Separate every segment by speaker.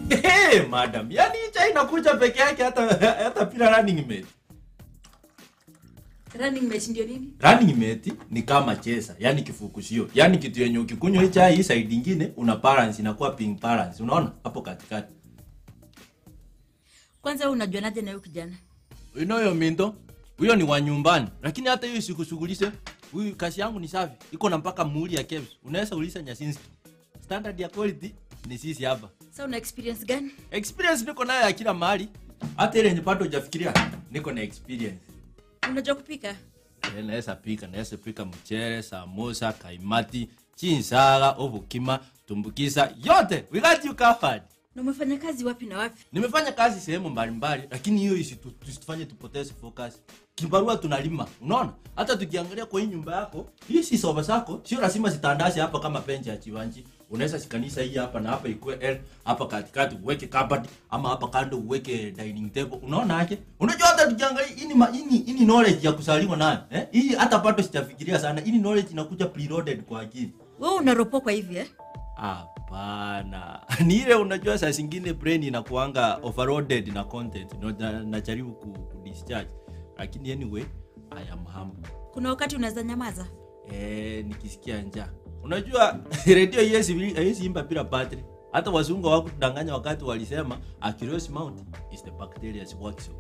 Speaker 1: Hey, madam, yani hii chai inakuja peke yake hata hata bila running mate.
Speaker 2: running mate ndio nini
Speaker 1: Running mate ni kama chesa, yani kifukushio. Yani kitu yenye ukikunywa hii chai hii side nyingine una balance inakuwa ping balance. Unaona? Hapo katikati.
Speaker 2: kwanza wewe unajuanaje na huyu kijana
Speaker 1: Unayo mindo? Huyo ni wa nyumbani. Lakini hata hiyo sikushughulishe. Huyu kazi yangu ni safi. Iko na mpaka muhuri ya kebs. Unaweza uliza Nyasinski. Standard ya quality ni sisi hapa.
Speaker 2: sasa una experience gani
Speaker 1: Experience niko nayo ya kila mahali. Hata ile yenye bado hujafikiria niko na experience.
Speaker 2: unajua kupika
Speaker 1: Eh, naweza pika naweza pika mchele samosa kaimati chinsaga obukima tumbukiza yote we got you covered
Speaker 2: na umefanya kazi wapi na wapi
Speaker 1: nimefanya kazi sehemu mbalimbali lakini hiyo isitu- tusifanye tupoteze focus kibarua tunalima unaona hata tukiangalia kwa hii nyumba yako hii si soba zako sio lazima zitandase hapa kama penje ya chiwanji unaweza shikanisha hii hapa na hapa ikuwe L hapa katikati uweke cupboard ama hapa kando uweke dining table unaona aje unajua hata tukiangalia hii ni ma- hii ni- hii ni knowledge ya kusaliwa nayo eh hii hata bado sijafikiria sana hii ni knowledge inakuja preloaded kwa akili
Speaker 2: wewe unaropokwa hivi eh
Speaker 1: Hapana, ni ile unajua, saa zingine brain inakuanga overloaded na content, no, na, najaribu ku, ku discharge, lakini anyway I am humble.
Speaker 2: kuna wakati unaweza nyamaza
Speaker 1: Eh, nikisikia njaa, unajua redio haiwezi haiwezi imba bila battery. Hata wazungu hawakudanganya wakati walisema a curious mouth is the bacteria's workshop.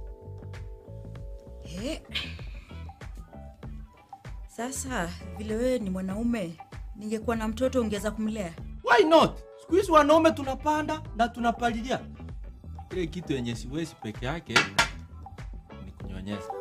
Speaker 2: Eh. Sasa vile wewe ni mwanaume, ningekuwa na mtoto ungeweza kumlea?
Speaker 1: Why not? Siku hizi wanaume tunapanda na tunapalilia. Ile kitu yenye siwezi peke yake ni kunyonyesha.